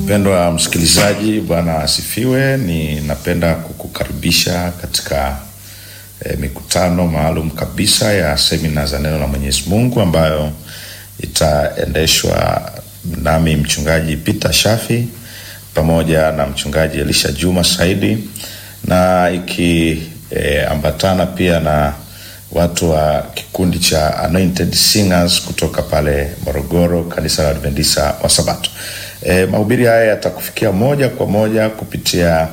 Mpendwa msikilizaji, Bwana asifiwe. Ninapenda kukukaribisha katika e, mikutano maalum kabisa ya semina za neno la Mwenyezi Mungu ambayo itaendeshwa nami mchungaji Peter Shafi pamoja na mchungaji Elisha Juma Saidi na ikiambatana e, pia na watu wa kikundi cha Anointed Singers kutoka pale Morogoro, kanisa la Adventista wa Sabato. E, mahubiri haya yatakufikia moja kwa moja kupitia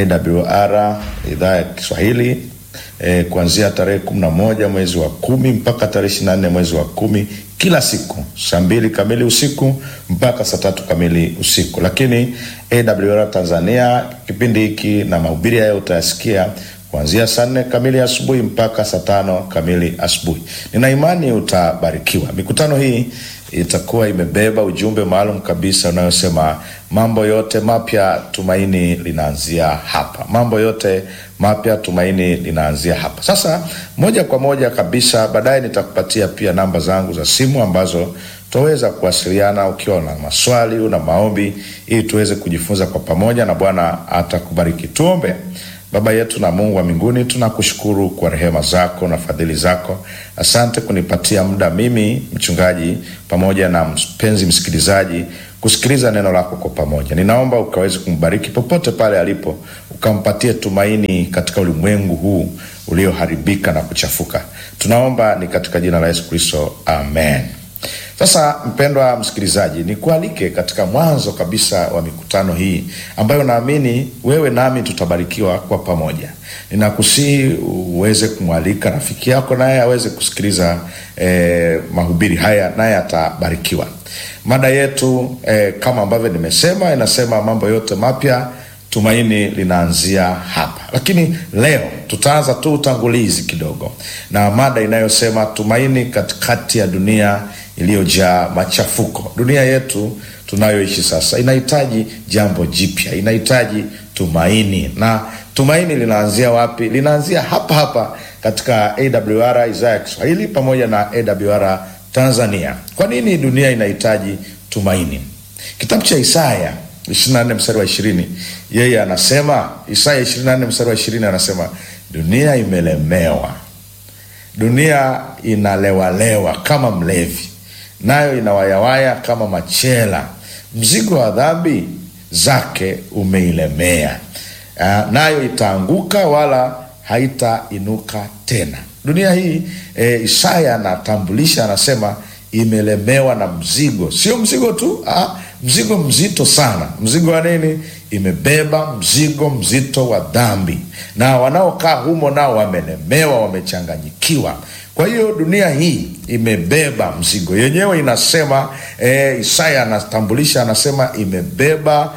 AWR idhaa ya Kiswahili e, kuanzia tarehe kumi na moja mwezi wa kumi mpaka tarehe ishirini na nne mwezi wa kumi kila siku saa mbili kamili usiku mpaka saa tatu kamili usiku. Lakini AWR Tanzania kipindi hiki na mahubiri haya utayasikia kuanzia saa nne kamili asubuhi mpaka saa tano kamili asubuhi. Nina imani utabarikiwa. Mikutano hii itakuwa imebeba ujumbe maalum kabisa unayosema mambo yote mapya, tumaini linaanzia hapa. Mambo yote mapya, tumaini linaanzia hapa. Sasa moja kwa moja kabisa, baadaye nitakupatia pia namba zangu za simu ambazo tutaweza kuwasiliana ukiwa na maswali, una maombi, ili tuweze kujifunza kwa pamoja, na Bwana atakubariki. Tuombe. Baba yetu na Mungu wa mbinguni, tunakushukuru kwa rehema zako na fadhili zako. Asante kunipatia muda mimi mchungaji pamoja na mpenzi msikilizaji kusikiliza neno lako kwa pamoja. Ninaomba ukaweze kumbariki popote pale alipo, ukampatie tumaini katika ulimwengu huu ulioharibika na kuchafuka. Tunaomba ni katika jina la Yesu Kristo, amen. Sasa mpendwa msikilizaji, nikualike katika mwanzo kabisa wa mikutano hii ambayo naamini wewe nami tutabarikiwa kwa pamoja. Ninakusihi uweze kumwalika rafiki yako naye aweze kusikiliza eh, mahubiri haya naye atabarikiwa. Mada yetu eh, kama ambavyo nimesema, inasema mambo yote mapya tumaini linaanzia hapa. Lakini leo tutaanza tu utangulizi kidogo na mada inayosema tumaini katikati ya dunia iliyojaa machafuko. Dunia yetu tunayoishi sasa inahitaji jambo jipya, inahitaji tumaini. Na tumaini linaanzia wapi? Linaanzia hapa hapa katika AWR idhaa ya Kiswahili pamoja na AWR Tanzania. Kwa nini dunia inahitaji tumaini? Kitabu cha Isaya 24 mstari wa ishirini, yeye anasema, Isaya 24 mstari wa ishirini anasema, dunia imelemewa, dunia inalewalewa kama mlevi, nayo inawayawaya kama machela, mzigo wa dhambi zake umeilemea, uh, nayo itaanguka wala haitainuka tena. Dunia hii e, Isaya anatambulisha, anasema imelemewa na mzigo, sio mzigo tu ah, mzigo mzito sana. Mzigo wa nini? Imebeba mzigo mzito wa dhambi, na wanaokaa humo nao wamelemewa, wamechanganyikiwa. Kwa hiyo dunia hii imebeba mzigo yenyewe, inasema e, Isaya anatambulisha, anasema imebeba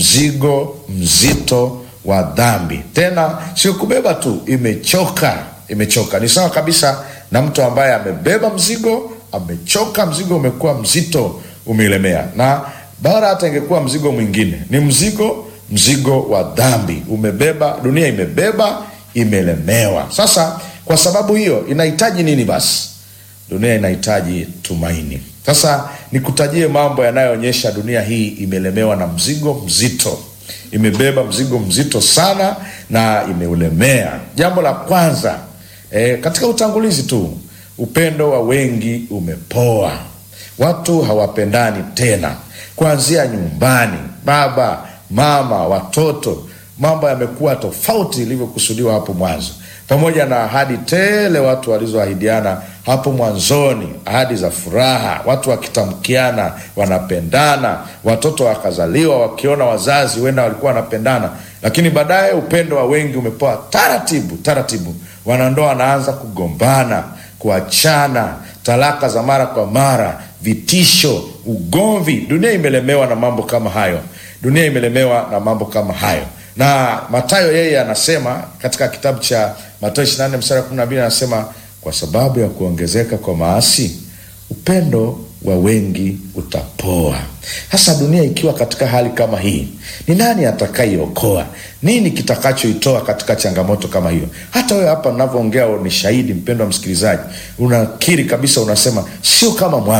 mzigo mzito wa dhambi. Tena sio kubeba tu, imechoka. Imechoka ni sawa kabisa na mtu ambaye amebeba mzigo, amechoka, mzigo umekuwa mzito, umeilemea na bora hata ingekuwa mzigo mwingine, ni mzigo mzigo wa dhambi umebeba, dunia imebeba, imelemewa. Sasa kwa sababu hiyo inahitaji nini? Basi dunia inahitaji tumaini. Sasa nikutajie mambo yanayoonyesha dunia hii imelemewa na mzigo mzito, imebeba mzigo mzito sana na imeulemea. Jambo la kwanza e, katika utangulizi tu, upendo wa wengi umepoa, watu hawapendani tena kuanzia nyumbani, baba mama, watoto, mambo yamekuwa tofauti ilivyokusudiwa hapo mwanzo, pamoja na ahadi tele watu walizoahidiana hapo mwanzoni, ahadi za furaha, watu wakitamkiana wanapendana, watoto wakazaliwa wakiona wazazi wenda walikuwa wanapendana, lakini baadaye upendo wa wengi umepoa taratibu taratibu, wanandoa wanaanza kugombana, kuachana, talaka za mara kwa mara vitisho, ugomvi. Dunia imelemewa na mambo kama hayo, dunia imelemewa na mambo kama hayo. Na Mathayo yeye anasema katika kitabu cha Mathayo 24 mstari wa 12 anasema, kwa sababu ya kuongezeka kwa maasi upendo wa wengi utapoa. Sasa dunia ikiwa katika hali kama hii, ni nani atakayeokoa? Nini kitakachoitoa katika changamoto kama hiyo? Hata wewe hapa unavyoongea ni shahidi, mpendwa msikilizaji, unakiri kabisa, unasema sio kama mwanzo.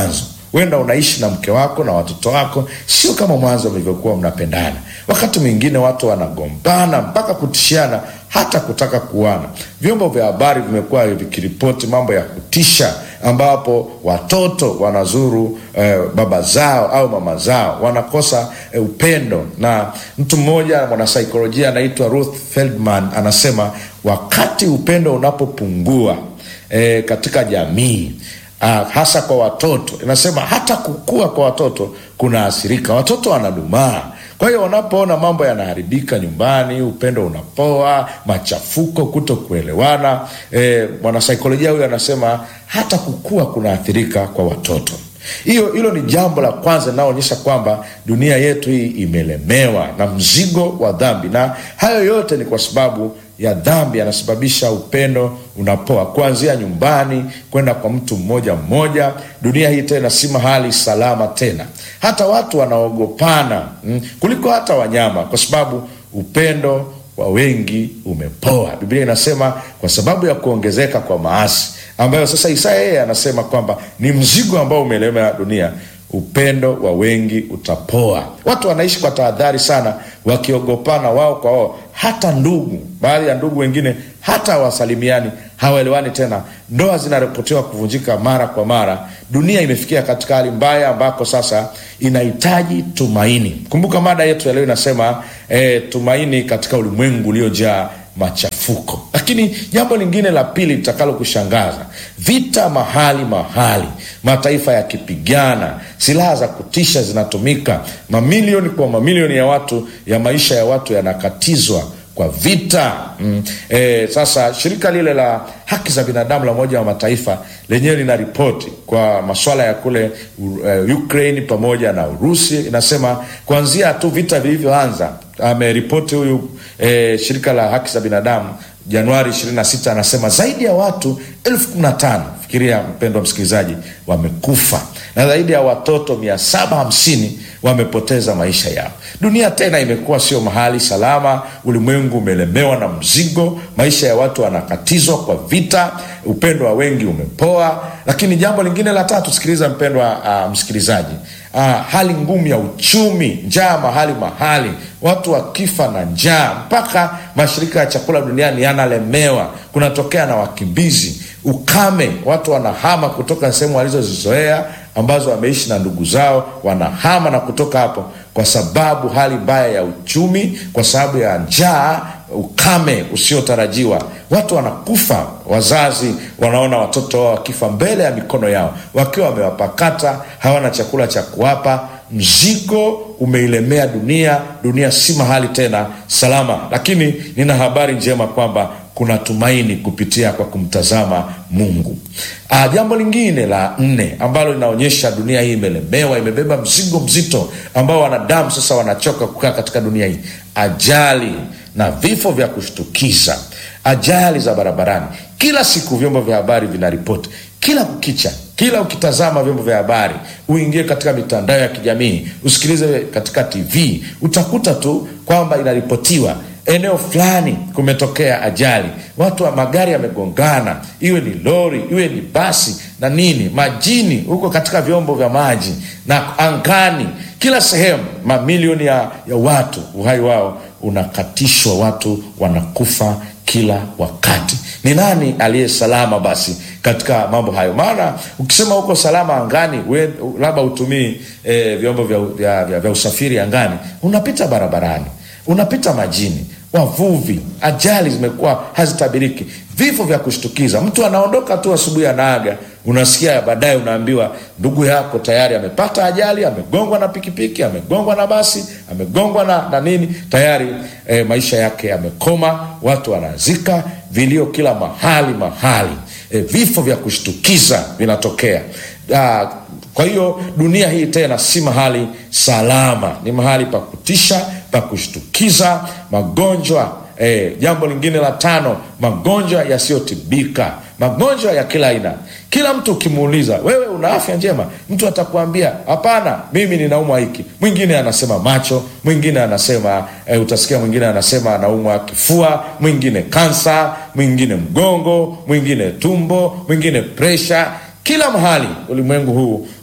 huenda unaishi na mke wako na watoto wako sio kama mwanzo mlivyokuwa mnapendana wakati mwingine watu wanagombana mpaka kutishiana hata kutaka kuana vyombo vya habari vimekuwa vikiripoti mambo ya kutisha ambapo watoto wanazuru eh, baba zao au mama zao wanakosa eh, upendo na mtu mmoja mwanasaikolojia anaitwa ruth feldman anasema wakati upendo unapopungua eh, katika jamii uh, hasa kwa watoto inasema hata kukua kwa watoto kunaathirika watoto wanadumaa kwa hiyo wanapoona mambo yanaharibika nyumbani upendo unapoa machafuko kuto kuelewana e, mwanasaikolojia huyo anasema hata kukua kunaathirika kwa watoto hiyo hilo ni jambo la kwanza linaloonyesha kwamba dunia yetu hii imelemewa na mzigo wa dhambi na hayo yote ni kwa sababu ya dhambi yanasababisha upendo unapoa kuanzia nyumbani kwenda kwa mtu mmoja mmoja dunia hii tena si mahali salama tena hata watu wanaogopana mm, kuliko hata wanyama kwa sababu upendo wa wengi umepoa biblia inasema kwa sababu ya kuongezeka kwa maasi ambayo sasa isaya yeye anasema kwamba ni mzigo ambao umelemea dunia upendo wa wengi utapoa watu wanaishi kwa tahadhari sana wakiogopana wao kwa wao hata ndugu baadhi ya ndugu wengine hata hawasalimiani hawaelewani tena ndoa zinaripotiwa kuvunjika mara kwa mara dunia imefikia katika hali mbaya ambako sasa inahitaji tumaini kumbuka mada yetu ya leo inasema eh, tumaini katika ulimwengu uliojaa machafuko lakini jambo lingine la pili litakalo kushangaza vita mahali mahali mataifa yakipigana silaha za kutisha zinatumika mamilioni kwa mamilioni ya watu ya maisha ya watu yanakatizwa kwa vita mm. E, sasa shirika lile la haki za binadamu la umoja wa mataifa lenyewe lina ripoti kwa maswala ya kule uh, ukraine pamoja na urusi inasema kuanzia tu vita vilivyoanza ameripoti huyu e, shirika la haki za binadamu januari 26 anasema zaidi ya watu elfu kumi na tano fikiria mpendwa msikilizaji wamekufa na zaidi ya watoto 750 wamepoteza maisha yao dunia tena imekuwa sio mahali salama ulimwengu umelemewa na mzigo maisha ya watu wanakatizwa kwa vita upendo wa wengi umepoa lakini jambo lingine la tatu sikiliza mpendwa uh, msikilizaji uh, hali ngumu ya uchumi njaa mahali mahali watu wakifa na njaa mpaka mashirika ya chakula duniani yanalemewa kunatokea na wakimbizi ukame watu wanahama kutoka sehemu walizozizoea ambazo wameishi na ndugu zao wanahama na kutoka hapo kwa sababu hali mbaya ya uchumi kwa sababu ya njaa ukame usiotarajiwa watu wanakufa wazazi wanaona watoto wao wakifa mbele ya mikono yao wakiwa wamewapakata hawana chakula cha kuwapa mzigo umeilemea dunia dunia si mahali tena salama lakini nina habari njema kwamba kuna tumaini kupitia kwa kumtazama mungu ah, jambo lingine la nne ambalo linaonyesha dunia hii imelemewa imebeba mzigo mzito ambao wanadamu sasa wanachoka kukaa katika dunia hii ajali na vifo vya kushtukiza ajali za barabarani kila siku vyombo vya habari vinaripoti kila kukicha kila ukitazama vyombo vya habari uingie katika mitandao ya kijamii usikilize katika tv utakuta tu kwamba inaripotiwa eneo fulani kumetokea ajali watu wa magari yamegongana iwe ni lori iwe ni basi na nini majini huko katika vyombo vya maji na angani kila sehemu mamilioni ya, ya watu uhai wao unakatishwa watu wanakufa kila wakati ni nani aliye salama basi katika mambo hayo maana ukisema huko salama angani labda hutumii e, vyombo vya, vya, vya, vya usafiri angani unapita barabarani unapita majini wavuvi ajali zimekuwa hazitabiriki vifo vya kushtukiza mtu anaondoka tu asubuhi anaaga unasikia baadaye unaambiwa ndugu yako tayari amepata ajali amegongwa na pikipiki amegongwa na basi amegongwa na, na nini tayari e, maisha yake yamekoma watu wanazika vilio kila mahali mahali e, vifo vya kushtukiza vinatokea ah, kwa hiyo dunia hii tena si mahali salama ni mahali pa kutisha pa kushtukiza magonjwa e, jambo lingine la tano magonjwa yasiyotibika magonjwa ya kila aina kila mtu ukimuuliza wewe una afya njema mtu atakuambia hapana mimi ninaumwa hiki mwingine anasema macho mwingine anasema e, utasikia mwingine anasema anaumwa kifua mwingine kansa mwingine mgongo mwingine tumbo mwingine presha kila mahali ulimwengu huu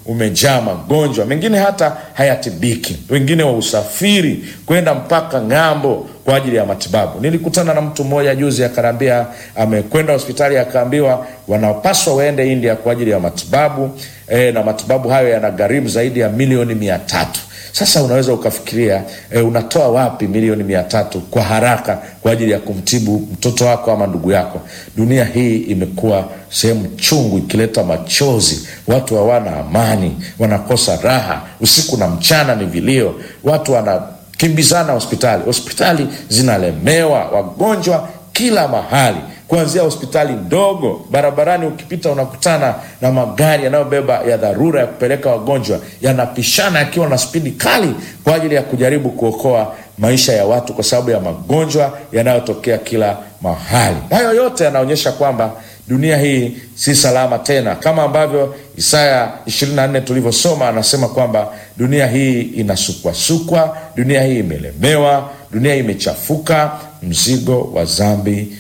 umejaa magonjwa, mengine hata hayatibiki, wengine wa usafiri kwenda mpaka ng'ambo kwa ajili ya matibabu. Nilikutana na mtu mmoja juzi akaniambia amekwenda hospitali akaambiwa wanapaswa waende India kwa ajili ya matibabu e, na matibabu hayo yanagharimu zaidi ya milioni mia tatu. Sasa unaweza ukafikiria e, unatoa wapi milioni mia tatu kwa haraka kwa ajili ya kumtibu mtoto wako ama ndugu yako? Dunia hii imekuwa sehemu chungu, ikileta machozi. Watu hawana amani, wanakosa raha, usiku na mchana ni vilio, watu wanakimbizana hospitali, hospitali zinalemewa, wagonjwa kila mahali kuanzia hospitali ndogo barabarani, ukipita unakutana na magari yanayobeba ya dharura ya kupeleka wagonjwa, yanapishana yakiwa na spidi kali kwa ajili ya kujaribu kuokoa maisha ya watu kwa sababu ya magonjwa yanayotokea kila mahali. Hayo yote yanaonyesha kwamba dunia hii si salama tena, kama ambavyo Isaya 24 tulivyosoma, anasema kwamba dunia hii inasukwasukwa, dunia hii imelemewa, dunia hii imechafuka, mzigo wa dhambi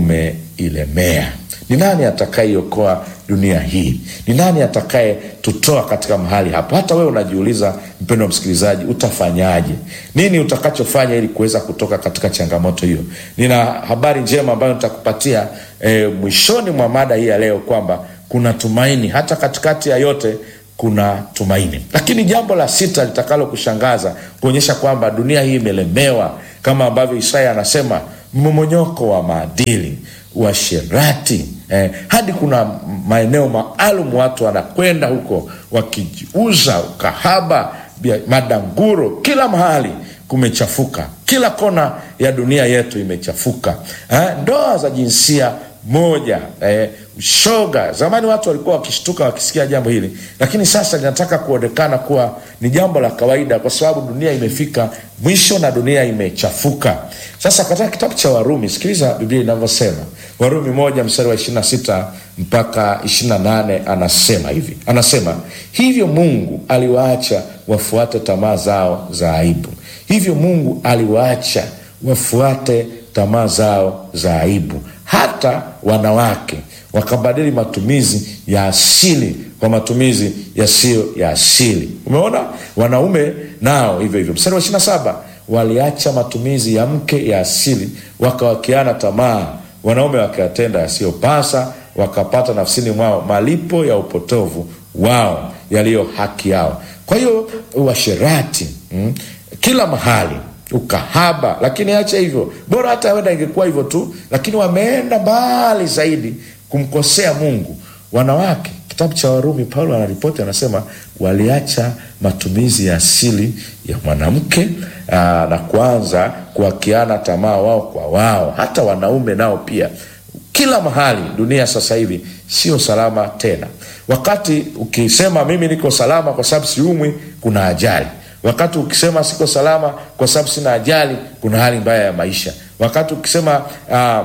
umeilemea. Ni nani atakayeiokoa dunia hii? Ni nani atakayetutoa katika mahali hapo? Hata wewe unajiuliza, mpendo wa msikilizaji, utafanyaje? Nini utakachofanya ili kuweza kutoka katika changamoto hiyo? Nina habari njema ambayo nitakupatia e, mwishoni mwa mada hii ya leo kwamba kuna tumaini hata katikati ya yote kuna tumaini. Lakini jambo la sita litakalo kushangaza kuonyesha kwamba dunia hii imelemewa, kama ambavyo Isaya anasema mmomonyoko wa maadili, uasherati eh, hadi kuna maeneo maalum watu wanakwenda huko wakijiuza, ukahaba, madanguro, kila mahali kumechafuka, kila kona ya dunia yetu imechafuka eh, ndoa za jinsia moja eh, ushoga. Zamani watu walikuwa wakishtuka wakisikia jambo hili, lakini sasa linataka kuonekana kuwa ni jambo la kawaida, kwa sababu dunia imefika mwisho na dunia imechafuka. Sasa katika kitabu cha Warumi, sikiliza Biblia inavyosema. Warumi moja mstari wa ishirini na sita mpaka ishirini na nane anasema hivi, anasema hivyo Mungu aliwaacha wafuate tamaa zao za aibu. Hivyo Mungu aliwaacha wafuate tamaa zao za aibu hata wanawake wakabadili matumizi ya asili kwa matumizi yasiyo ya asili. Umeona, wanaume nao hivyo hivyo. Mstari wa ishirini na saba waliacha matumizi ya mke ya asili, wakawakiana tamaa, wanaume wakayatenda yasiyopasa, wakapata nafsini mwao malipo ya upotovu wao yaliyo haki yao. Kwa hiyo uasherati, mm, kila mahali ukahaba lakini acha hivyo, bora hata wenda ingekuwa hivyo tu, lakini wameenda mbali zaidi kumkosea Mungu. Wanawake, kitabu cha Warumi, Paulo anaripoti anasema, waliacha matumizi ya asili ya mwanamke aa, na kuanza kuwakiana tamaa wao kwa wao. Hata wanaume nao pia, kila mahali dunia sasa hivi sio salama tena. Wakati ukisema mimi niko salama kwa sababu siumwi, kuna ajali wakati ukisema siko salama kwa sababu sina ajali, kuna hali mbaya ya maisha. Wakati ukisema uh,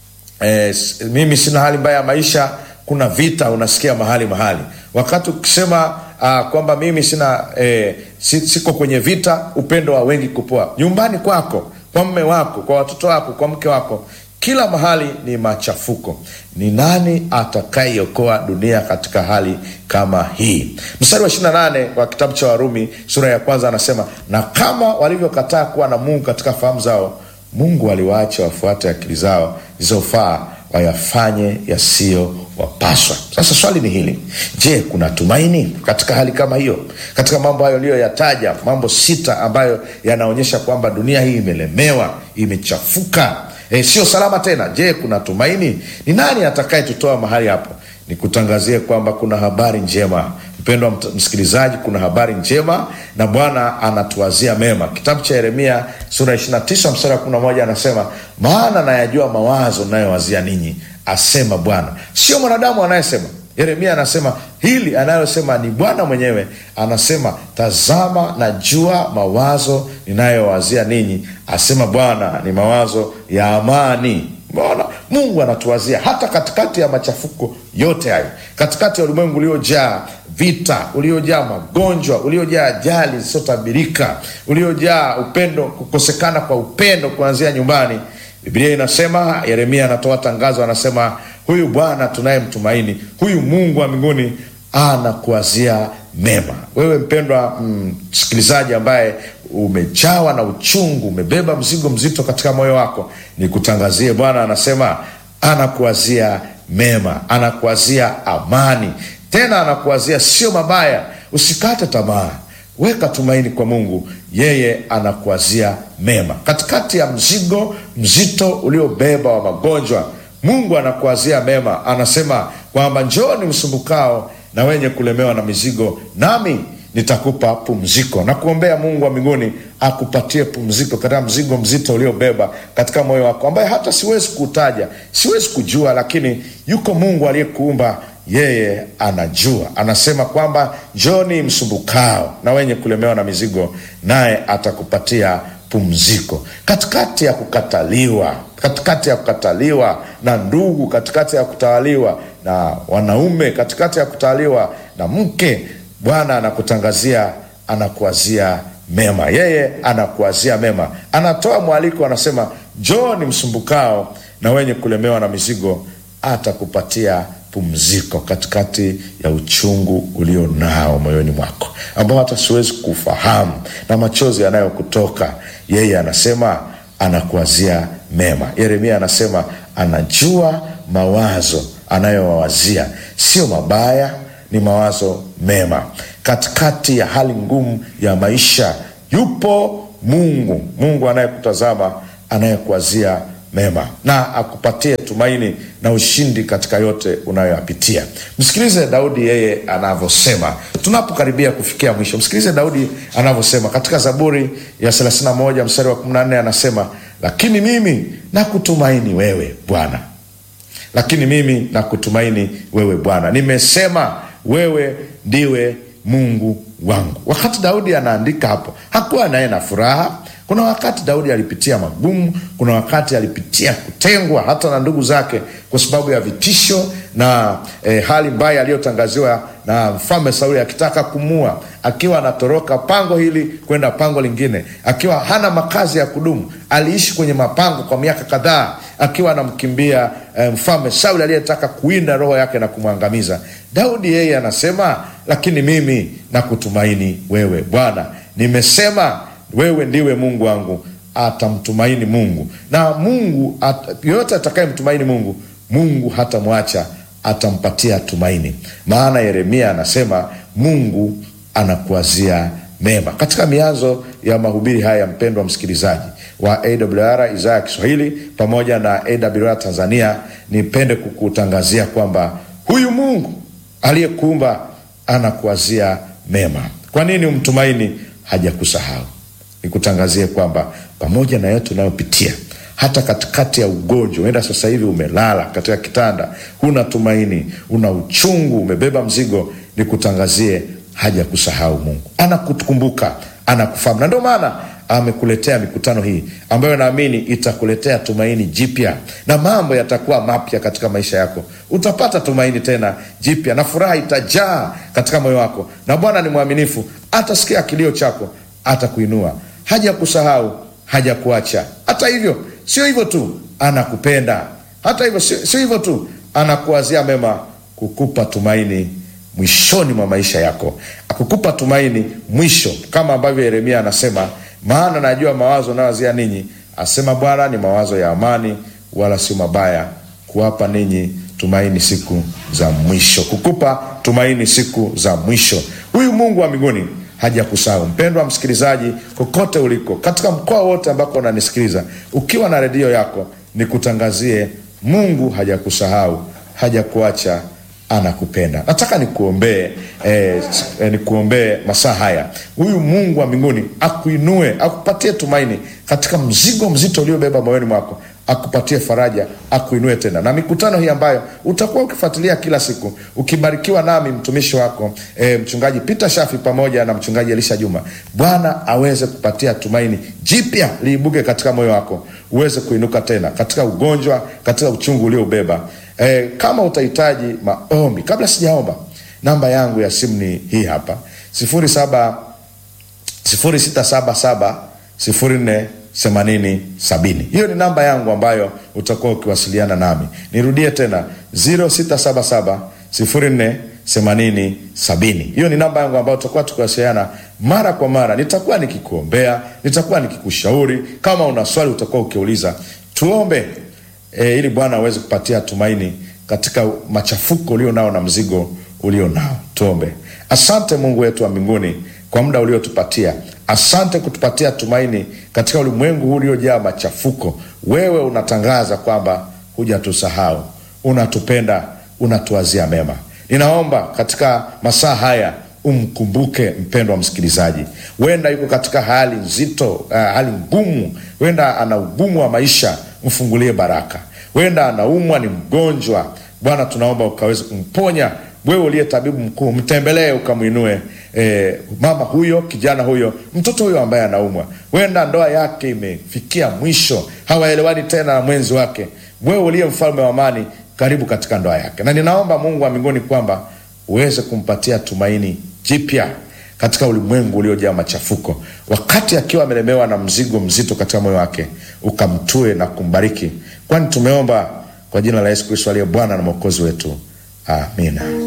eh, mimi sina hali mbaya ya maisha, kuna vita unasikia mahali mahali. Wakati ukisema uh, kwamba mimi sina eh, siko kwenye vita, upendo wa wengi kupoa nyumbani kwako, kwa mme wako, kwa watoto wako, kwa mke wako kila mahali ni machafuko. Ni nani atakayeokoa dunia katika hali kama hii? Mstari wa 28 wa kitabu cha Warumi sura ya kwanza anasema, na kama walivyokataa kuwa na Mungu katika fahamu zao, Mungu aliwaacha wafuate akili zao zilizofaa wayafanye yasiyo wapaswa. Sasa swali ni hili, je, kuna tumaini katika hali kama hiyo? Katika mambo hayo niliyoyataja, mambo sita ambayo yanaonyesha kwamba dunia hii imelemewa, imechafuka E, sio salama tena. Je, kuna tumaini? Ni nani atakayetutoa mahali hapo? Nikutangazie kwamba kuna habari njema, mpendwa msikilizaji, kuna habari njema na Bwana anatuwazia mema. Kitabu cha Yeremia sura ya 29 mstari wa 11 anasema, maana nayajua mawazo nayowazia ninyi, asema Bwana. Sio mwanadamu anayesema Yeremia anasema hili anayosema ni Bwana mwenyewe. Anasema, tazama, najua mawazo ninayowazia ninyi, asema Bwana, ni mawazo ya amani. Mbona Mungu anatuwazia hata katikati ya machafuko yote hayo, katikati ya ulimwengu uliojaa vita, uliojaa magonjwa, uliojaa ajali zisizotabirika, uliojaa upendo, kukosekana kwa upendo kuanzia nyumbani. Biblia inasema, Yeremia anatoa tangazo, anasema huyu Bwana tunayemtumaini, huyu Mungu wa mbinguni anakuwazia mema. Wewe mpendwa msikilizaji, mm, ambaye umejawa na uchungu, umebeba mzigo mzito katika moyo wako, nikutangazie Bwana anasema anakuwazia mema, anakuwazia amani, tena anakuwazia sio mabaya. Usikate tamaa, weka tumaini kwa Mungu, yeye anakuwazia mema katikati ya mzigo mzito uliobeba wa magonjwa. Mungu anakuwazia mema, anasema kwamba njooni msumbukao na wenye kulemewa na mizigo, nami nitakupa pumziko. Na kuombea Mungu wa mbinguni akupatie pumziko katika mzigo mzito uliobeba katika moyo wako, ambaye hata siwezi kuutaja, siwezi kujua, lakini yuko Mungu aliyekuumba yeye anajua. Anasema kwamba njoni msumbukao na wenye kulemewa na mizigo, naye atakupatia pumziko. Katikati ya kukataliwa, katikati ya kukataliwa na ndugu, katikati ya kutawaliwa na wanaume, katikati ya kutawaliwa na mke, Bwana anakutangazia, anakuazia mema. Yeye anakuazia mema, anatoa mwaliko, anasema njoni msumbukao na wenye kulemewa na mizigo, atakupatia pumziko katikati ya uchungu ulio nao moyoni mwako ambao hata siwezi kufahamu na machozi yanayokutoka. Yeye anasema anakuwazia mema. Yeremia anasema anajua mawazo anayowawazia sio mabaya, ni mawazo mema. Katikati ya hali ngumu ya maisha yupo Mungu, Mungu anayekutazama, anayekuwazia mema na akupatie tumaini na ushindi katika yote unayoyapitia. Msikilize Daudi yeye anavyosema, tunapokaribia kufikia mwisho. Msikilize Daudi anavyosema katika Zaburi ya 31 mstari wa 14, anasema lakini mimi nakutumaini wewe Bwana, lakini mimi nakutumaini wewe Bwana, nimesema wewe ndiwe Mungu wangu. Wakati Daudi anaandika hapo, hakuwa naye na furaha kuna wakati Daudi alipitia magumu, kuna wakati alipitia kutengwa hata na ndugu zake kwa sababu ya vitisho na eh, hali mbaya aliyotangaziwa na mfalme Sauli akitaka kumua, akiwa anatoroka pango hili kwenda pango lingine, akiwa hana makazi ya kudumu. Aliishi kwenye mapango kwa miaka kadhaa akiwa anamkimbia eh, mfalme Sauli aliyetaka kuinda roho yake na kumwangamiza. Daudi yeye anasema, lakini mimi nakutumaini wewe Bwana, nimesema wewe ndiwe Mungu wangu. Atamtumaini Mungu na Mungu at, yoyote atakayemtumaini Mungu, Mungu hatamwacha, atampatia tumaini. Maana Yeremia anasema Mungu anakuazia mema. Katika mianzo ya mahubiri haya, mpendwa msikilizaji wa AWR idhaa ya Kiswahili pamoja na AWR Tanzania, nipende kukutangazia kwamba huyu Mungu aliyekuumba anakuazia mema. Kwa nini umtumaini? Hajakusahau. Nikutangazie kwamba pamoja na yote unayopitia, hata katikati ya ugonjwa, uenda sasa hivi umelala katika kitanda, huna tumaini, una uchungu, umebeba mzigo, nikutangazie hajakusahau. Mungu anakukumbuka, anakufahamu, na ndio maana amekuletea mikutano hii ambayo naamini itakuletea tumaini jipya na mambo yatakuwa mapya katika maisha yako. Utapata tumaini tena jipya na furaha itajaa katika moyo wako, na Bwana ni mwaminifu, atasikia kilio chako, atakuinua, hajakusahau, hajakuacha. Hata hivyo sio hivyo tu, anakupenda. Hata hivyo sio hivyo tu, anakuwazia mema, kukupa tumaini mwishoni mwa maisha yako, akukupa tumaini mwisho, kama ambavyo Yeremia anasema maana najua mawazo nayowazia ninyi, asema Bwana, ni mawazo ya amani, wala sio mabaya, kuwapa ninyi tumaini siku za mwisho, kukupa tumaini siku za mwisho. Huyu Mungu wa mbinguni hajakusahau. Mpendwa msikilizaji, kokote uliko, katika mkoa wote ambako unanisikiliza, ukiwa na redio yako, nikutangazie Mungu hajakusahau, hajakuacha anakupenda. Nataka nikuombee eh, eh, nikuombee masaa haya. Huyu Mungu wa mbinguni akuinue, akupatie tumaini katika mzigo mzito uliobeba moyoni mwako, akupatie faraja, akuinue tena. Na mikutano hii ambayo utakuwa ukifuatilia kila siku, ukibarikiwa nami mtumishi wako eh, mchungaji Peter Shafi pamoja na mchungaji Elisha Juma, Bwana aweze kupatia tumaini jipya liibuke katika moyo wako, uweze kuinuka tena katika ugonjwa, katika uchungu ulioubeba. E, kama utahitaji maombi, kabla sijaomba, namba yangu ya simu ni hii hapa sifuri saba sifuri sita saba saba sifuri nne themanini sabini. Hiyo ni namba yangu ambayo utakuwa ukiwasiliana nami. Nirudie tena ziro sita saba saba sifuri nne themanini sabini. Hiyo ni namba yangu ambayo tutakuwa tukiwasiliana mara kwa mara. Nitakuwa nikikuombea, nitakuwa nikikushauri. Kama una swali utakuwa ukiuliza. Tuombe e, ili Bwana aweze kupatia tumaini katika machafuko ulio nao na mzigo ulio nao. Tuombe. Asante Mungu wetu wa mbinguni kwa muda uliotupatia. Asante kutupatia tumaini katika ulimwengu huu uliojaa machafuko. Wewe unatangaza kwamba hujatusahau, unatupenda, unatuazia mema. Ninaomba katika masaa haya umkumbuke mpendwa wa msikilizaji, huenda yuko katika hali nzito, uh, hali ngumu, huenda ana ugumu wa maisha, mfungulie baraka. Huenda anaumwa, ni mgonjwa, Bwana tunaomba ukaweze kumponya wewe uliye tabibu mkuu, mtembelee ukamwinue e, mama huyo, kijana huyo, mtoto huyo ambaye anaumwa. Huenda ndoa yake imefikia mwisho, hawaelewani tena na mwenzi wake. Wewe uliye mfalme wa amani, karibu katika ndoa yake, na ninaomba Mungu wa mbinguni kwamba uweze kumpatia tumaini jipya katika ulimwengu uliojaa machafuko, wakati akiwa amelemewa na mzigo mzito katika moyo wake, ukamtue na kumbariki, kwani tumeomba kwa jina la Yesu Kristo aliye Bwana na Mwokozi wetu, amina.